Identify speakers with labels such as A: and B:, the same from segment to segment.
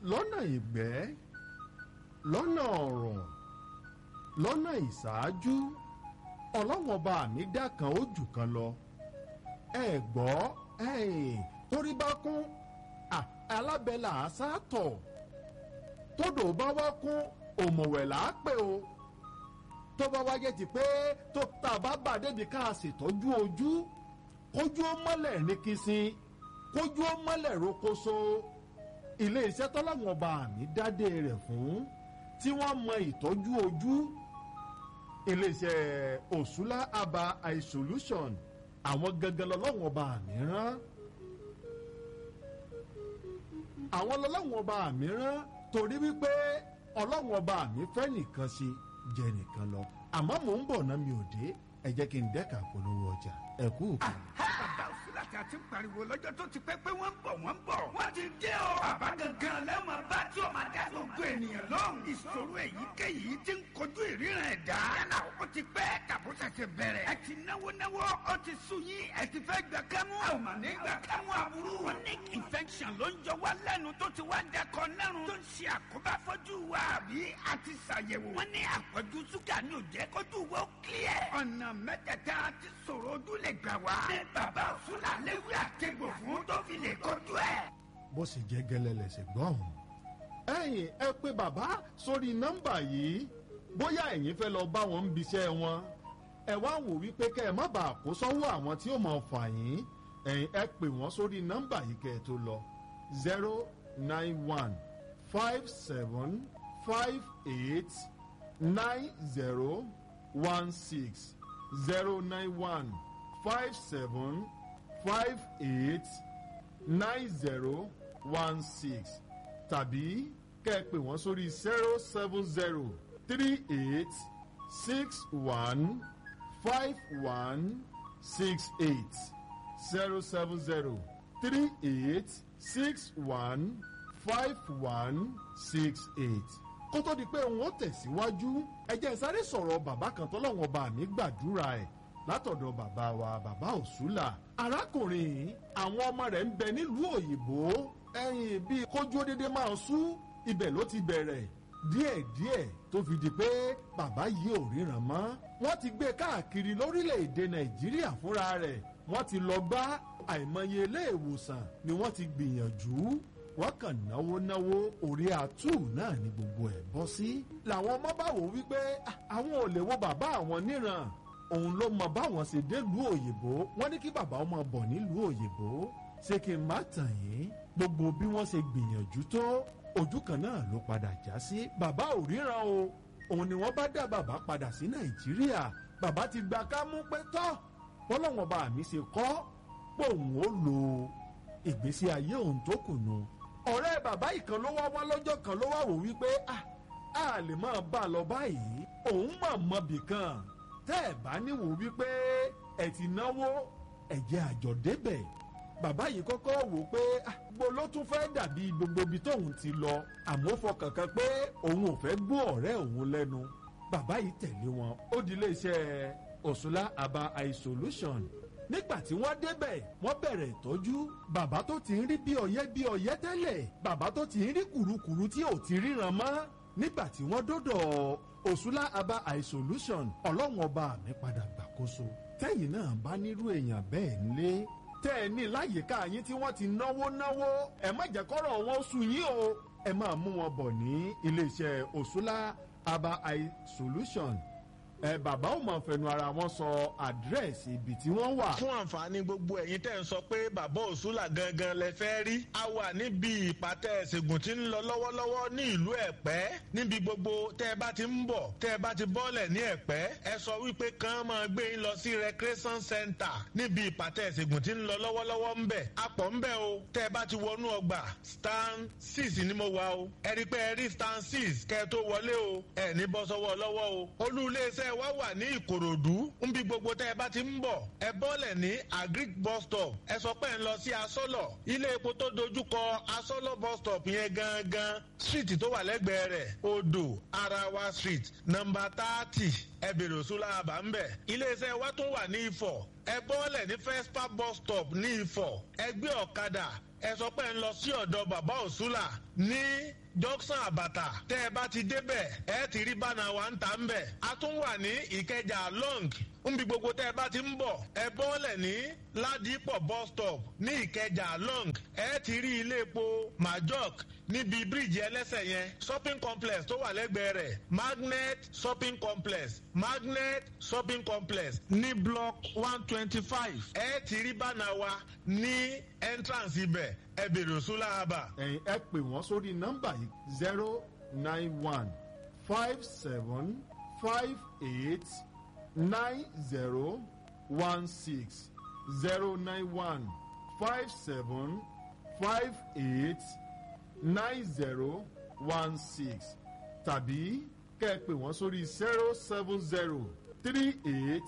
A: lọ́nà ìgbẹ́ lọ́nà ọ̀rọ̀ lọ́nà ìṣáájú ọlọ́wọ́n bá mi dá kan ó jù kan lọ ẹ gbọ́ torí bá kún alábẹ́là àṣàtọ̀ tódò bá wá kún òmùwẹ̀ là á pè o tó bá wáyé ti pé tó tá a bá bà débi ká a ṣètọ́jú ojú kójú ó mọ́lẹ̀ ní kìsìn kójú ó mọ́lẹ̀ rokoṣo ilé iṣẹ́ tọ́láwọn ọba àmì dádé rẹ̀ fún tí wọ́n mọ ìtọ́jú ojú ilé iṣẹ́ òṣùlá aba eye solution àwọn gangan lọ́lọ́wọ́n ọba àmì rán àwọn lọ́lọ́wọ́n ọba àmì rán torí wípé ọlọ́wọ́n ọba àmì fẹ́ nìkan ṣe jẹ nìkan lọ àmọ́ mò ń bọ̀ náà mi ò dé ẹ jẹ́ kí n dẹ́ka polówó ọjà ẹ kú òkú.
B: bàbá òsínlàtà ti pariwo lọ́jọ́ tó ti pẹ́ pé wọ́n ń bọ̀ wọ́n ń bọ̀. wọ́n ti dé o. bàbá gangan lẹ́wọ̀n bá tí o máa dá gbogbo ènìyàn lọ́hùn. ìṣòro èyíkéyìí ti ń kojú ìríran ẹ̀dá. yálà ó ti pẹ́ tàbó ṣẹ̀ṣẹ̀ bẹ̀rẹ̀. ẹ ti náwó náwó ó ti sú yín ẹ ti fẹ́ gbà kámú. a ò mà ní gbà kámú aburú. chronic infection ló ń jọ wá lẹ́nu tó ti wá dẹkọ nẹ́rùn. tó ń ṣe àkóbá fọ́jú wa àbí a ti ṣàyẹ̀wò. wọ́n ní àpọ̀jù ṣúgà ní òjẹ́ kójú wo clear. ọ̀nà mẹ́tẹ̀ẹ̀ta ti sọ̀rọ̀ ojú lè gbà wá. ní bàbá òṣùlà léwu àtẹ̀gbò fún tó fi lè kojú ẹ̀.
A: bó sì jẹ́ gẹ́lẹ́ lẹ̀sẹ̀ gbọ́ ọ̀hún. ẹ̀yin ẹ pé bàbá sórí nọ́mbà yìí bóyá ẹ̀yin fẹ́ lọ bá wọn ń biṣẹ́ wọn ẹ wá wò wípé kẹ́ ẹ má bàa kó sọ́wọ́ àwọn tí ó mọ̀ fà yín ẹ̀yin ẹ pè wọ́n sórí nọ́mbà yìí kẹ́ ẹ tó lọ zero nine one five seven five eight nine zero one six zero nine one five seven five eight nine zero one six tàbí kẹ́ ẹ pè wọ́n sórí zero seven zero three eight six one five one six eight zero seven zero three eight six one five one six eight kó tó di pé òun ó tẹ̀síwájú ẹ jẹ́ sáré sọ̀rọ̀ bàbá kan tọ́lọ́wọ́n bá mi gbàdúrà ẹ̀ látọ̀dọ̀ bàbá wa bàbá òṣùlà arákùnrin àwọn ọmọ rẹ̀ ń bẹ nílùú òyìnbó ẹ̀yìn bíi kójú dédé máa ń sú ibẹ̀ ló ti bẹ̀rẹ̀ díẹ̀díẹ̀ tó fi di pé bàbá yìí ò ríran mọ́ wọ́n ti gbé káàkiri lórílẹ̀‐èdè nàìjíríà fúnra rẹ̀ wọ́n ti lọ gbá àìmọye ilé ìwòsàn ni wọ́n ti gbìyànjú wọ́n kàn náwó náwó orí àtú náà ni gbogbo ẹ̀ bọ́ sí. làwọn ọmọ bá wò wípé àwọn ò lè wo bàbá àwọn níran òun ló mọ báwọn ṣe délùú òyìnbó wọ́n ní kí bàbá ọmọ bọ̀ nílùú òyìnbó ṣé kí n má tàn yín gbogbo bí wọ́n ṣe gbìyànjú tó ojú kan náà ló padà já sí bàbá ò ríran o òun ni wọ́n bá dá bàbá padà sí nàìjíríà bàbá ti gba kámú pé tọ́ bọ́lọ́wọ́n bá mi ṣe kọ́ pé òun ó lo ìgbésí ayé òun tó kù nù ọ̀rẹ́ bàbá ìkan ló wá wá lọ́jọ́ kan ló wá wò wípé a lè máa bá a lọ báyìí òun mà mọbì kan tẹ́ ẹ̀ bá níwò wípé ẹ̀ ti náwó ẹ̀jẹ̀ àjọ débẹ̀ bàbá yìí kọ́kọ́ wò pé gbogbo ló tún fẹ́ dàbí gbogbo ibi tóun ti lọ àmọ́ fọkàn kan pé òun ò fẹ́ gbọ́ ọ̀rẹ́ òun lẹ́nu bàbá yìí tẹ̀lé wọn ó di iléeṣẹ́ òṣùlá aba eye solution nígbà tí wọ́n débẹ̀ wọ́n bẹ̀rẹ̀ ìtọ́jú bàbá tó ti ń rí bí ọ̀yẹ́ bí ọ̀yẹ́ tẹ́lẹ̀ bàbá tó ti ń rí kùrukùru tí ò ti ríran mọ́ nígbà tí wọ́n dọ́dọ̀ òṣùlá aba eye solution ọlọ́run ọba mi padà gbàkóso tẹ́yìn náà bá nírú èèyàn bẹ́ẹ̀ nílé tẹ́ ẹ ní láyìíká yín tí wọ́n ti náwó náwó ẹ má jẹ́ kọ́rọ̀ wọn sú yín o ẹ máa mú wọn bọ̀ ní iléeṣẹ́ òṣùlá aba eye solution ẹ bàbá ò mọ̀ fẹnu ara wọn sọ àdírẹ́sì ibi tí wọ́n wà.
C: fún àǹfààní gbogbo ẹ̀yin tẹ́ ń sọ pé bàbá òṣùlà gangan lẹ fẹ́ rí. a wà níbi ìpàtẹ ìṣègùn tí ń lọ lọ́wọ́lọ́wọ́ ní ìlú ẹ̀pẹ́ níbi gbogbo tẹ́ ẹ bá ti ń bọ̀ tẹ́ ẹ bá ti bọ́lẹ̀ ní ẹ̀pẹ́ ẹ sọ wípé kàn máa gbé yín lọ sí recreation center níbi ìpàtẹ ìṣègùn tí ń lọ lọ́wọ́lọ́wọ́ ń bẹ̀. apọ̀ ń bẹ̀ o tẹ́ ẹ bá ti wọnú ọgbà stand six ni mo wà o ẹ rí i pé ẹ rí stand six kẹ́ ẹ tó wọlé o ẹ ní bọ́ sọ́wọ́ lọ́wọ́ o olú iléeṣẹ́ wa wà ní ìkòròdú nbí gbogbo tẹ́ ẹ bá ti ń bọ̀ ẹ bọ́lẹ̀ ní agric bus stop ẹ sọ pé ẹ ń lọ sí asọ́lọ̀ ilé epo tó dojúkọ asọ́lọ̀ bus stop yẹn gangan street tó wà lẹ́gbẹ̀ẹ́ rẹ̀ odò arawa street nọmba thirty ẹ bèrè òṣùlá àbá ń bẹ̀ iléeṣẹ́ wa tó wà ní ifọ̀ ẹ bọ́lẹ̀ ní fespa bus stop ní ifọ̀ ẹ gbé ọ̀kadà ẹ sọ pé ń lọ sí ọ̀dọ̀ bàbá òṣùlà ní junction àbàtà tẹ́ ẹ bá ti débẹ̀ ẹ ti rí bánà wa ń ta ń bẹ̀. a tún wà ní ìkẹjà long nbi gbogbo tẹ́ ẹ bá ti ń bọ̀ ẹ bọ́lẹ̀ ní ládìpọ̀ bus stop ní ìkẹjà long ẹ ti rí ilé epo majok níbi bíríìjì ẹlẹ́sẹ̀ yẹn shopping complex tó wà lẹ́gbẹ̀ẹ́ rẹ̀ magnet shopping complex magnet shopping complex ní block one twenty five ẹ ti rí bánà wa ní entrance ibẹ̀ ẹ bèrè òṣùlá àbà.
A: ẹ̀yin ẹ pè wọ́n sórí nọ́mbà yìí zero nine one five seven five eight nine zero one six zero nine one five seven five eight nine zero one six tàbí kẹ́ ẹ pè wọ́n sórí zero seven zero three eight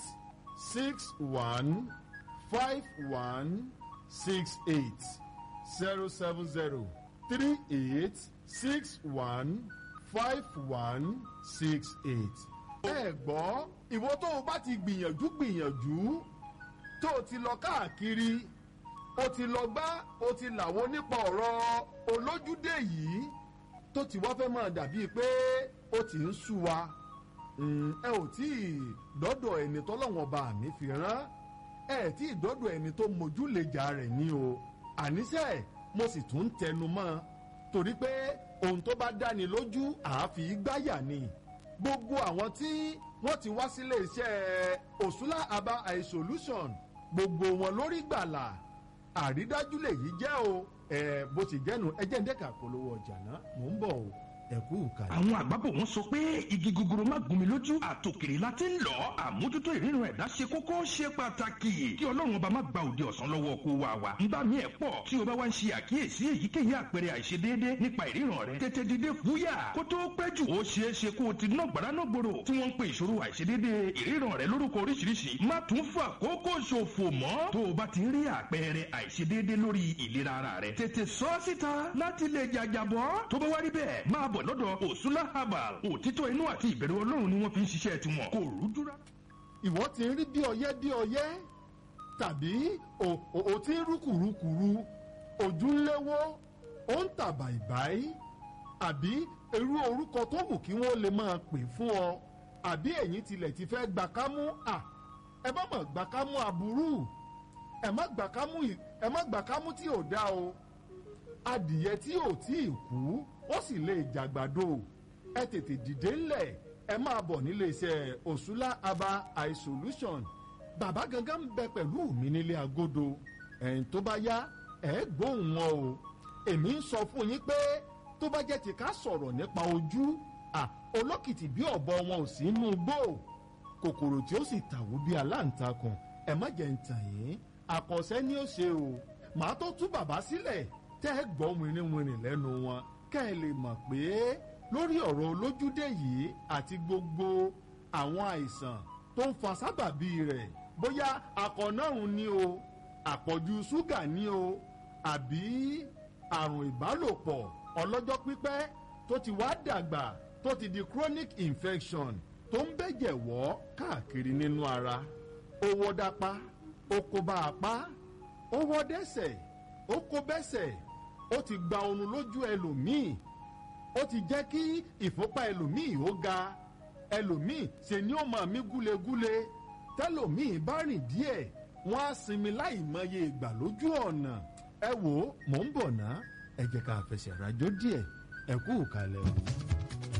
A: six one five one six eight zero seven zero three eight six one five one six eight. ẹ gbọ́ ìwọ tó o bá ti gbìyànjú gbìyànjú tó o ti lọ káàkiri o ti lọ gbá o ti làwọn nípa ọ̀rọ̀ olójúdé yìí tó ti wá fẹ́ máa dàbíi pé ó ti ń sú wa Mm, ẹ ò tí ì dọ́dọ̀ ẹni tọ́lọ́wọ́n bá mi fi rán ẹ tí ì dọ́dọ̀ ẹni tó mójúlejà rẹ̀ ní o àníṣe mo sì tún ń tẹnu mọ́ torí pé ohun tó bá dáni lójú àáfi gbáyà ni gbogbo àwọn tí wọ́n ti wá sílé iṣẹ́ òṣùlá aba eye solution gbogbo wọn lórí gbàlà àrídájú lèyí jẹ́ o ẹ bó ti jẹ́nu ẹ jẹ́ ń dẹ́ka polówó ọjà náà mò ń bọ̀ o ẹ kú ìkàlẹ̀.
D: àwọn àgbàbọ̀ wọn sọ pé igi gogoro má gún mi lójú àtòkèrè la ti ń lọ àmójútó ìríran ẹ̀dá ṣe kókó ṣe pàtàkì kí ọlọ́run ọba má gba òde ọ̀sán lọ́wọ́ kó wa wa nígbà míì ẹ̀ pọ̀ tí o bá wá ń ṣe àkíyèsí èyíkéyìí àpẹẹrẹ àìṣedéédé nípa ìríran rẹ tètè dìde fúyà kó tó pẹ́ jù ó ṣeé ṣe kó o ti ná gbàrà náà gbòòrò tí wọ́n ń pe ìṣòro àìṣedéédé ìríran rẹ lórúkọ oríṣiríṣi má tún fà kókó ṣòfò mọ́ tó o bá ti rí àpẹẹrẹ àìṣedéédé lórí ìlera ara rẹ tètè sọ ọ́ síta láti lè jàjàbọ́ tó bá wá rí bẹ́ẹ̀ máa bọ̀ lọ́dọ̀ òsúlá herbal òtítọ́ inú àti ìbẹ̀rù ọlọ́run ni wọ́n fi ń ṣiṣẹ́ tiwọn kò rújúra.
A: ìwọ ti ń rí bí ọyẹ́ bí ọyẹ́ tàbí o o o ti ń rúkùrúkùrú ojú ń léwó ó ń tà bàìbàì àbí irú orúkọ tó wù kí wọ́n lè máa pè fún ọ àbí ẹ̀yin tilẹ̀ ti fẹ́ gbà kámú à ẹ má mọ̀ gbà kámú aburú ẹ má gbà kámú ì- ẹ má gbà kámú tí ò dá o adìyẹ tí ò tí ì kú ó sì lè jàgbàdo ẹ tètè dìde ńlẹ̀ ẹ máa bọ̀ nílé iṣẹ́ òṣùlá aba eye solution bàbá gangan ń bẹ pẹ̀lú mi nílé agodo ẹ̀yìn tó bá yá ẹ̀ gbóhùn wọn o èmi ń sọ fún yín pé tó bá jẹ́ ti ká sọ̀rọ̀ nípa ojú à olókìtì bí ọ̀bọ wọn ò sí inú gbó kòkòrò tí ó sì tàwó bí aláǹtakùn ẹ má jẹ́ ń tàn yín àkànṣe ni ó ṣe o màá tó tú bàbá sílẹ̀ tẹ́ ẹ gbọ́ wìnrìnwìnrìn lẹ́nu wọn kẹ́ ẹ lè mọ̀ pé lórí ọ̀rọ̀ olójúdé yìí àti gbogbo àwọn àìsàn tó ń fa sábàbí rẹ̀ bóyá akọ̀nàrùn ni o àpọ̀jù ṣúgà ni o àbí àrùn ìbálòpọ̀ ọlọ́jọ́ pípẹ́ tó ti wá dàgbà tó ti di chronic infection tó ń bẹ̀jẹ̀ wọ́ káàkiri nínú ara ó wọ́ dápá ó kó bá apá ó wọ́ dẹ́sẹ̀ ó kó bẹ́sẹ̀ ó ti gba oorun lójú ẹlòmíì ó ti jẹ́ kí ìfúnpá ẹlòmíì ó ga ẹlòmíì ṣe ni ó máa mí gúlegúle tẹlòmíì bá rìn díẹ̀ wọ́n á sinmi láì mọye ìgbà lójú ọ̀nà ẹ wò ó mò ń bọ̀ ná ẹ jẹ́ ká fẹsẹ̀ rájò díẹ̀ ẹ kú ìkàlẹ̀ o.